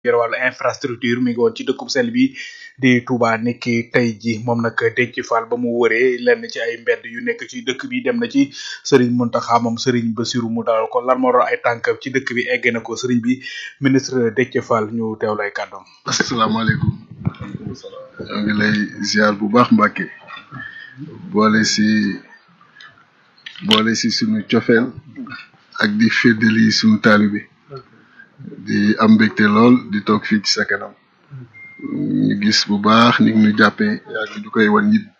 yor wàllu infrastructure mi ngi woon ci dëkkub sell bi di Touba nekki tey ji moom nag Déthié Fall ba mu wëree lenn ci ay mbedd yu nekk ci dëkk bi dem na ci Serigne Mountakha moom Serigne Bassirou mu dalal ko lan moo doon ay tànkam ci dëkk bi egg na ko Serigne bi ministre Déthié Fall ñu teewlu ay kàddoom. asalaamaaleykum ñoo ngi lay ziar bu baax Mbacke boole si boole si sunu cofeel ak di féddali sunu taalibe di am mbégte lool di toog fii ci sa kanam ñu gis bu baax ni ñu jàppee yaa ñu koy wan nit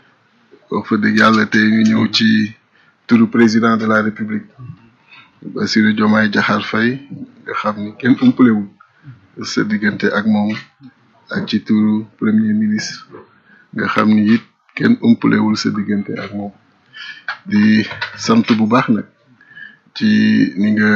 wax fa dëgg yàlla tey ñu ñëw ci turu président de la république Bassirou Diomaye Diakhar Faye nga xam ni kenn umpalewul sa diggante ak moom ak ci turu premier ministre nga xam ni it kenn umpalewul sa diggante ak moom di sant bu baax nag ci ni nga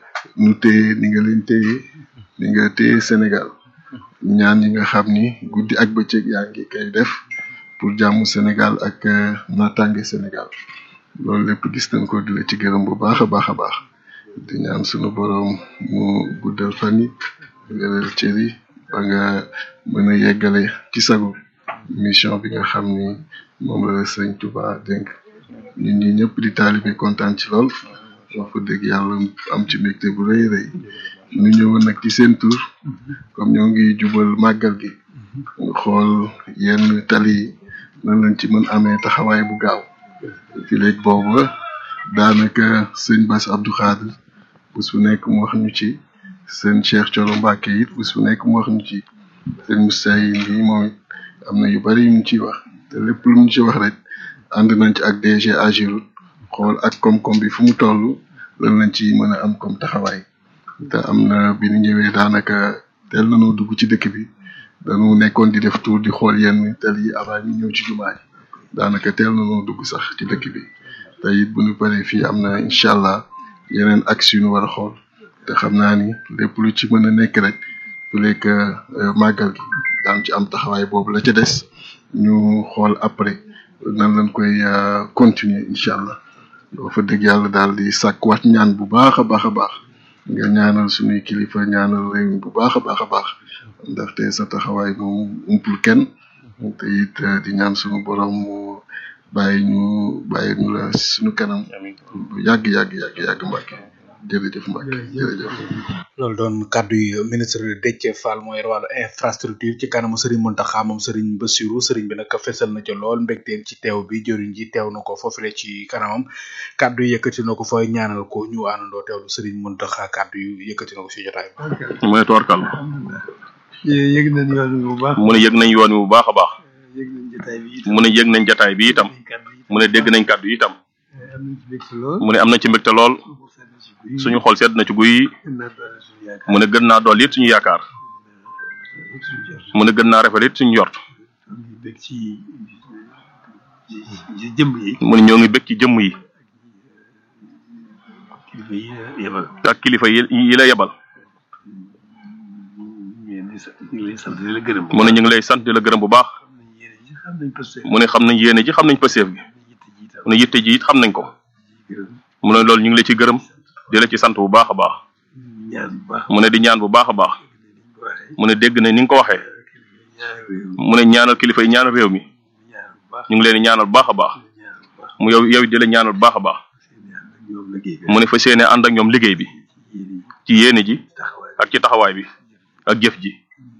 nu téye ni nga leen téye ni nga téye Sénégal ñaan yi nga xam ni guddi ak bëccëg yaa ngi koy def pour jàmmu Sénégal ak naataange Sénégal loolu lépp gis nañ ko di la ci gërëm bu baax a baax a baax di ñaan sunu boroom mu guddal fan yi wéral cër yi ba nga mën a yeggale ci sago mission bi nga xam ni moom la la sëñ Touba dénk ñun ñi ñëpp di taalibe kontaan ci lool wax fa dëgg yàlla am ci mbégte bu rëy rëy ñu ñëwoon nag ci seen tur comme ñoo ngi jubal màggal gi nga xool yenn tali yi nan lañ ci mën amee taxawaay bu gaaw fi léegi boobu daanaka sëñ Bass Abdou Khadre bés bu nekk mu wax ñu ci seen Cheikh Thioro Mbacké it bés bu nekk mu wax ñu ci seen Moussa yi nii moom it am na yu bari yu ñu ciy wax te lépp lu ñu ci wax rek ànd nañ ci ak DG Ageroute xool ak koom-koom bi fu mu toll lan lañ ci mën a am comme taxawaay te am na bi ñu ñëwee daanaka teel nañoo dugg ci dëkk bi dañu nekkoon di def tour di xool yenn tel yi avant ñu ñëw ci jumaa ji daanaka teel nañoo dugg sax ci dëkk bi te it bu ñu paree fii am na incha allah yeneen axe yu ñu war a xool te xam naa ni lépp lu ci mën a nekk rek bu lekk màggal gi daan ci am taxawaay boobu la ca des ñu xool après nan lañ koy continuer incha allah doo fa dëgg yàlla daal di sàkkuwaat ñaan bu baax a baax a baax nga ñaanal suñuy kilifa ñaanal réew mi bu baax a baax a baax ndaxte sa taxawaay moom umpul kenn te it di ñaan suñu borom mu bàyyi ñu bàyyi ñu la suñu kanam bu yàgg yàgg yàgg yàgg Mbacke jërëjëf Mbacke jërëjëf. loolu doon kàddu yi ministre Déthié Fall mooy wàllu infrastructure ci kanamu Serigne Mountakha moom Serigne Bassirou Serigne bi nag fesal na ca lool mbégteem ci teew bi jëriñ ji teew na ko foofule ci kanamam kàddu yi yëkkati na ko fa ñaanal ko ñu àndandoo teewlu Serigne Mountakha kàddu yi yëkkati na ko si jotaay bi. mu ne toorkal yëg nañ yoon wi bu baax mu ne yëg nañ yoon wi bu baax a baax yëg nañ jotaay bi mu ne yëg nañ jataay bi itam mu ne dégg nañ kàddu yi itam am nañ ci mbégte lool mu ne am na ci mbégte lool suñu xol sedd na ci guy mu ne gën naa dool it suñu yaakaar mu ne gën naa rafet it suñu yort bég ci ci jëmm yi mu ne ñoo ngi bég ci jëmm yi kilifa yi yebal ak kilifa yi yi la yebal ñu ngi lay sant di la gërëm mu ne ñu ngi lay sant di la gërëm bu baax xam nañ posté mu ne xam nañ yéene ji xam nañ paseef gi mu ne yitte ji it xam nañ ko mu ne loolu ñu ngi la ci gërëm di la ci sant bu baax a baax ñaan bu baax mu ne di ñaan bu baax a baax mu ne dégg na ni nga ko waxee mu ne ñaanal kilifa yi ñaanal réew mi ñu ngi leen di ñaanal bu baax a baax mu yow yow di la ñaanal bu baax a baax mu ne fa séene ànd ak ñoom liggéey bi ci yéene ji ak ci taxawaay bi ak jëf ji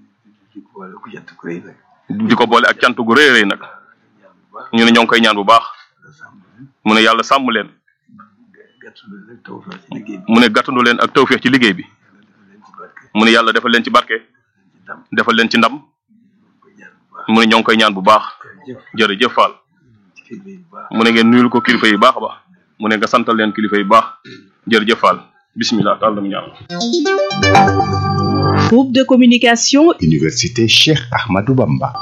di ko boole ak cant gu rëy rëy nag ñu ne ñoo ngi koy ñaan bu baax mu ne yàlla sàmm leen mu ne gàttandu leen ak tawféex ci liggéey bi mu ne yàlla defal leen ci barke defal leen ci ndam mu ne ñoo ngi koy ñaan bu baax jërëjëf Fall mu ne ngeen nuyul ko kilifa yi baax a baax mu ne nga santal leen kilifa yi baax jërëjëf Fall bismillah taal dam ñaan Groupe de communication Université Cheikh Ahmadou Bamba.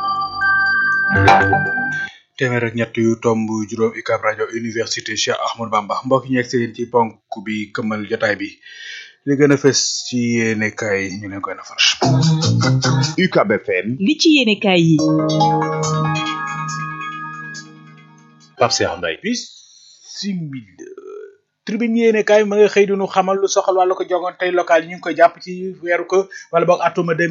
téeméer ak ñett yu tomb juróom UCAB rajo université Cheikh Ahmadou Bamba mbokk ñi egsi yéen ci ponk bi këmmal jotaay bi li gën a fës ci yéene kaay ñu leen koy nafar UCAB FM. li ci yéene kaay yi Pape Cheikh Mbaye bis simil tribune yéene kaay ma nga xëy di nu xamal lu soxal wàllu ko jongoon tey local yi ñu ngi koy jàpp ci weeru ko wala boog atuma